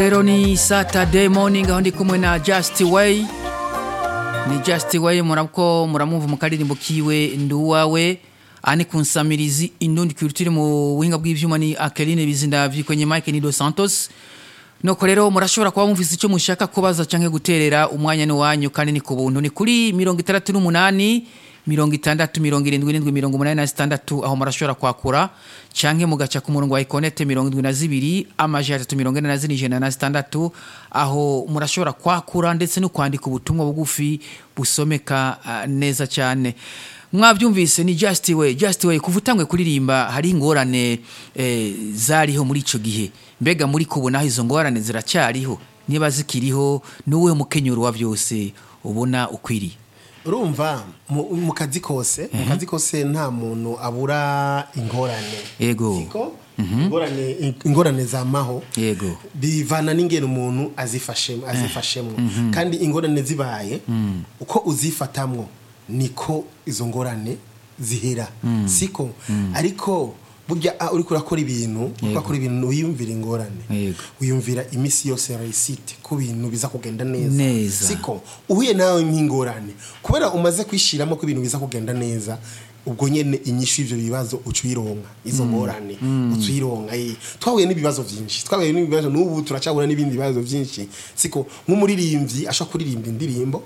rero ni saturday morning aho ndi kumwe na just way ni just way murako muramwumva mu karirimbo kiwe ndi uwawe ani kunsamirizi indundi culture mu buhinga bw'ivyuma ni Akeline Bizindavyi kwenye Mike ni Dos Santos Noko rero murashobora kuba mumvise icyo mushaka kubaza canke guterera umwanya ni wanyu kandi ni ku buntu ni kuri 68 mirongo itandatu mirongo irindwi irindwi mirongo umunani na zitandatu aho murashobora kwakura canke mugaca ku murongo wa ikonete mirongo indwi na zibiri amajana atatu mirongo ine na zine ijana na zitandatu aho murashobora kwakura ndetse no kwandika ubutumwa bugufi busomeka uh, neza cyane mwabyumvise ni just way just way kuva utangwe kuririmba hari ingorane eh, zariho muri ico gihe mbega muri kubona izo ngorane ziracyariho niba zikiriho nuwe mukenyuro wa byose ubona ukwiriye urumva mu mu kazi kose mu kazi kose nta muntu abura ingorane Yego. siko ingorane ingorane zamaho Yego. bivana n'ingene umuntu azifashemo azifashemo kandi ingorane zibaye uko uzifatamwo niko izo ngorane zihera siko ariko burya ah, uriko urakora ibintu uriko urakora ibintu wiyumvira ingorane Yego. wiyumvira imisi yose réussite ku bintu biza kugenda neza Neza. siko uhuye nawe nk'ingorane kubera umaze kwishiramo ko ibintu biza kugenda neza ubwo nyene inyishu y'ivyo bibazo uca uyironka izo ngorane uca uyironka eh. twahuye n'ibibazo vyinshi twahuye n'ibibazo n'ubu turacabura n'ibindi bibazo vyinshi siko nk'umuririmbyi ashobora kuririmba indirimbo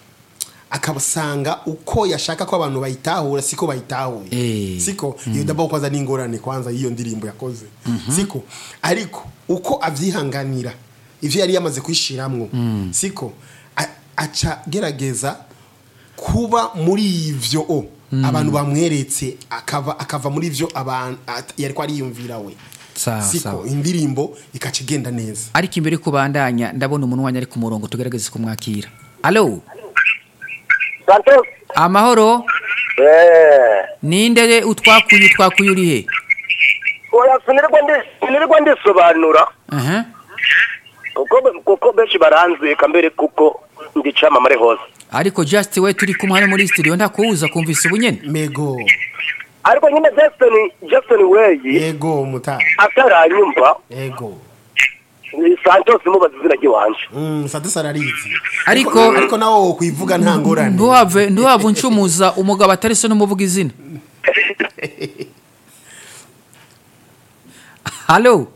akabasanga uko yashaka ko abantu bayitahura siko bayitahuye Eh. siko iyo dabo kwanza n'ingorane kwanza y'iyo ndirimbo yakoze siko ariko uko avyihanganira ivyo yari yamaze kwishiramwo siko a- aca gerageza kuba muri ivyo o abantu bamweretse akava akava muri ivyo abantu at- yari ko ariyumvira we Sawa, siko sawa. indirimbo ikaca igenda neza ariko imbere yo kubandanya ndabona umuntu wanyu ari ku murongo tugerageze kumwakira alo Santos. amahoro Eh. ninde utwakuye utwakuye uri he Oya sinirwa ndi sinirwa ndisobanura aha kuko kuko benshi baranzika mbere kuko ndi camamare hose. ariko just we turi kumwe hano muri studio ndakubuza kumvise ubunyene mego Ariko nyine Jackson Jackson Way yego muta ataranyumva yego ni Santos mubaza izina ry'iwanje. Mm, Sadus ararizi. Ariko- ariko nawo kwivuga nta ngorane. ntuhave ntuhave uncumuza umugabo atari se n'umuvuga izina halo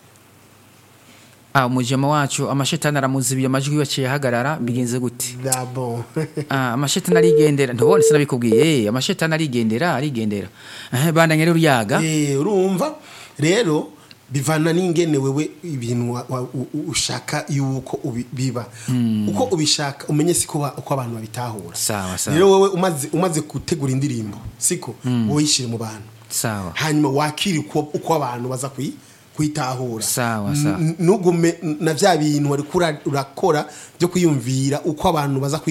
ah umujema wacu amashetani aramuzibiye amajwi yaciye ahagarara bigenze gute Dabo. ah amashetani arigendera ntubone sinabikubwiye eh amashetani arigendera arigendera eh bandanye rero yaga Eh urumva rero bivana n'ingene wewe ibintu wa- wa- u- u- ushaka yuko ubi- biba uko ubishaka umenye siko ba- uko abantu babitahura Sawa, sawa. rero wewe umaze umaze gutegura indirimbo siko wowe yishire mu bantu sawa hanyuma wakiri uko, uko abantu baza kuyi kwitahura Sawa, sawa. N- nugume na vya bintu wari kura- urakora byo kwiyumvira uko abantu baza kwi